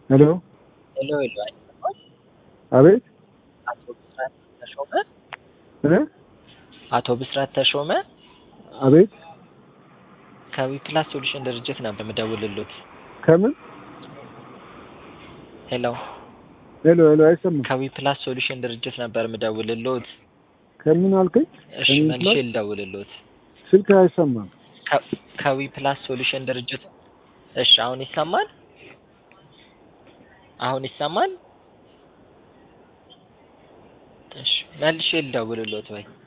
ሄሎ ሄሎ ሄሎ፣ አይሰማም? አቤት አቶ ብስራት ተሾመ እ አቶ ብስራት ተሾመ አቤት ከዊፕላስ ሶሉሽን ድርጅት ነበር የምደውልሎት። ከምን ሄሎ ሄሎ ሄሎ አይሰማም ከዊፕላስ ሶሉሽን ድርጅት ነበር የምደውልሎት። ከምን አልከኝ እሺ ከምን መልሼ ፕላስ? ልደውልሎት። ስልክ አይሰማም ከ- ከዊፕላስ ሶሉሽን ድርጅት እሺ፣ አሁን ይሰማል? አሁን ይሰማል? እሺ መልሼ ልደውልሎት ወይ